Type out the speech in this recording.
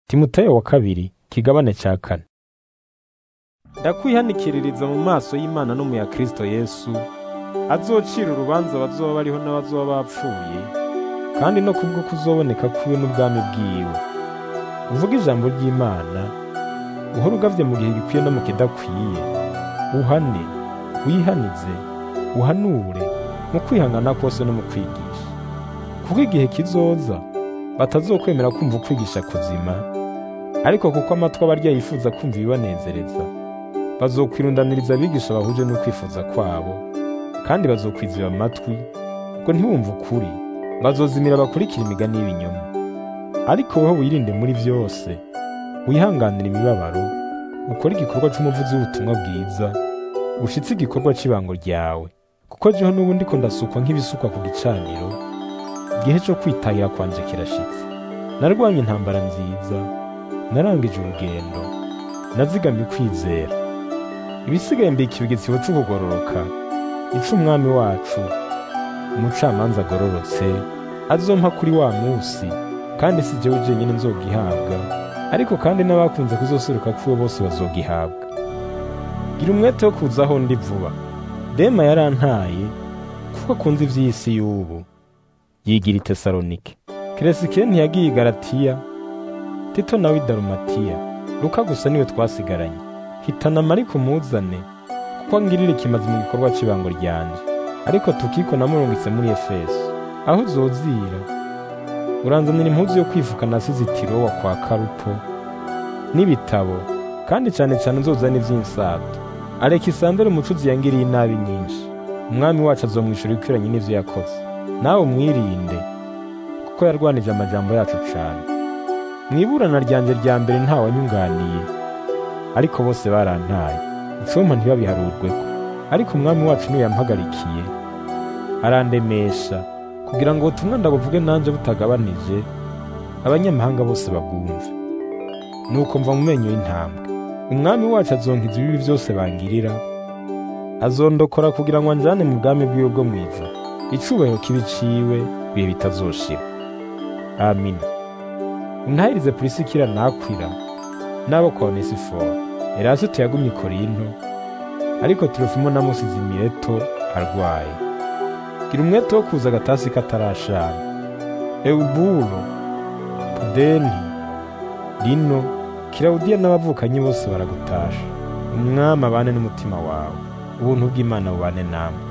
timoteyo wa kabiri kigabane cya kane ndakwihanikiririza mu maso y'imana no mu ya kristo yesu azocira urubanza abazoba bariho n'abazoba bapfuye kandi no kubwo kuzoboneka kwiwe n'ubwami bwiwe uvuga ijambo ry'imana uhora ugavye mu gihe gikwiye no mu kidakwiye uhane wihanize uhanure mu kwihangana kose no mu kwigisha kuko igihe kizoza batazokwemera kumva ukwigisha kuzima ariko kuko amatwi abarya yifuza kumva ibibanezereza bazokwirundaniriza abigisha bahuje n'ukwifuza kwabo kandi bazokwiziba amatwi ngo ntibumve ukuri bazozimira bakurikira imigani y'ibinyoma ariko wowe wirinde muri byose wihanganira imibabaro ukore igikorwa c'umuvuzi w'ubutumwa bwiza ushitse igikorwa cy'ibango ryawe kuko jeho n'ubundi ko ndasukwa nk'ibisukwa ku gicaniro igihe cyo kwitahira kwanje kirashitse narwanye intambara nziza narangije urugendo nazigamye ukwizera ibisigaye mbika ibigetsibo c'ukugororoka ico umwami wacu umucamanza agororotse azompa kuri wa musi kandi si jewe jenyine nzogihabwa ariko kandi n'abakunze kuzoseruka kuri bose bazogihabwa gira umwete wo kuza aho ndi vuba dema yarantaye kuko akunze ivy'isi y'ubu yigira i tesalonike keresikire ntiyagiye i galatiya tito nawe i darumatiya luka gusa niwe twasigaranye hitana mariko umuzane kuko angirira ikimazi mu gikorwa cy'ibango ryanje ariko tukiko namurungitse muri efeso aho uzozira uranzanira impuzu yo kwifuka nasize itirowa kwa karupo n'ibitabo kandi cyane cyane nzozana ivy'insato alekisandero umucuzi yangiriye inabi nyinshi umwami wacu azomwishura ikwiranye n'ivyo yakoze nawe mwirinde kuko yarwanije amajambo yacu cane mwiburana ryanje rya mbere ntawanyunganiye ariko bose barantaye icumpa ntibabiharurweko ariko umwami wacu niwe yampagarikiye arandemesha kugira ngo ubutumwa ndabuvuge nanje butagabanije abanyamahanga bose babwumve nuko mva mu menyo y'intambwe umwami wacu azonkiza ibibi byose bangirira azondokora kugira ngo anjane mu bwami bwiwe bwo mw'ijuru icubahiro kibiciwe bihe bitazoshira amina untahirize purisikira nakwira n'abo kwa onesiforo erasito yagumye i korinto ariko turofimo namusize i mileto arwaye gira umwete wo kuza agatasi katarashana ewuburo pudeni lino kirawudiya n'abavukanyi bose baragutasha umwami abane n'umutima wawe ubuntu bw'imana bubane namwe